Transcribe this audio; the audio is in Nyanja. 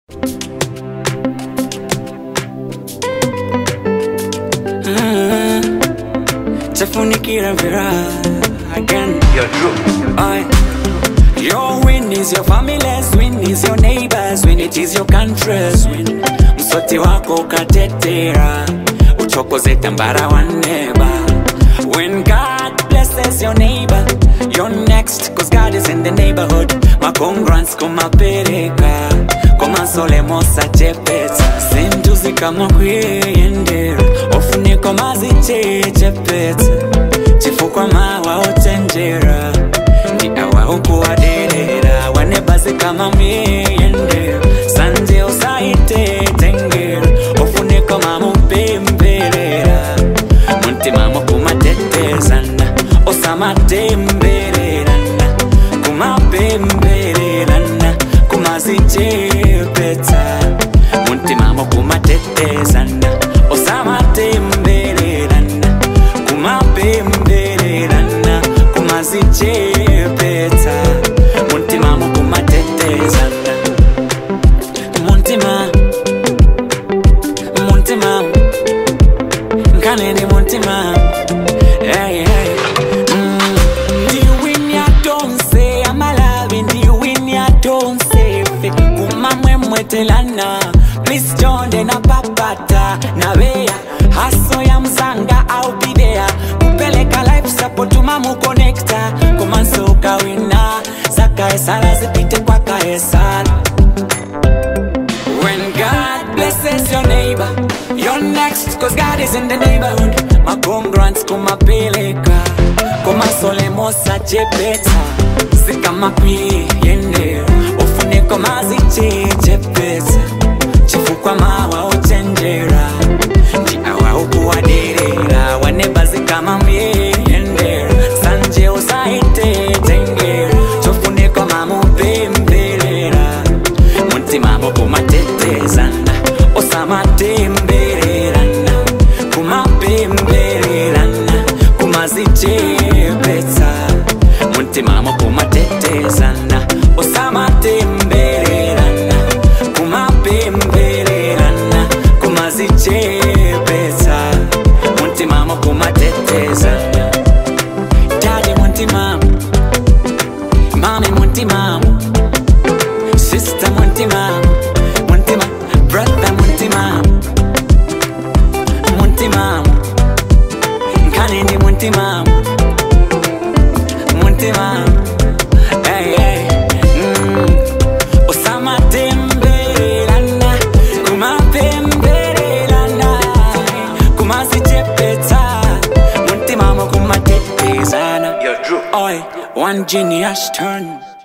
tafunikira mpira again You're true. I, your win is your family's win is your neighbors win it is your country's win msoti wako ukatetera uchokoze tambara wa neba when God blesses your neighbor you're next cause God is in the neighborhood makongrans kumapereka komasolemosa chepeta sintuzi kama kwiyendera ofuniko mazichechepeta chifukwa mawa ochenjera ndi awa ukuwaderera wanebazi kama miyendera sanje usaitetengera ofuniko mamupemberera muntima mukumatetezana osamatembererana kumapembererana kumazichepeta muntima mukumatetezana osamatembererana kumapembererana kumazichepeta muntima mukumatetezana muntima muntima nkanene muntima hey, hey. Mm. ndiwinyatonse amalavi ndiwinyatonse fe kumamwemwetelana please jonde na papata naveya haso ya mzanga au bidea kupeleka life support mamukonekta kumansuka wina zakaesala zipite kwa kaesala When God blesses your neighbor, you're next, cause God is in the neighborhood. Makongrants kumapeleka, kumasolemosa chepeta, sikamapi yende, ufuniko maziche chepeta, chifukwa mawa ochenjera, ndi awa ukuwaderera, wanebazi kama myendera, sanje usaite tengera, chofuniko mamupemberera, muntima mukumatetezana osamatembererana kumapembererana kumazichepetsa muntima mukumatetezana osamatembererana kumapembererana kumazichepetsa muntima mukumatetezana dadi muntima mami muntima Sister Muntima, Muntima, brother Muntima, Muntima, Kanini Muntima, Muntima, hey hey, mm. Osama Temberana, Kuma Temberana, Kuma Sichepeta, Muntima Mokuma Tetezana. You're true. Oi, one genius turn.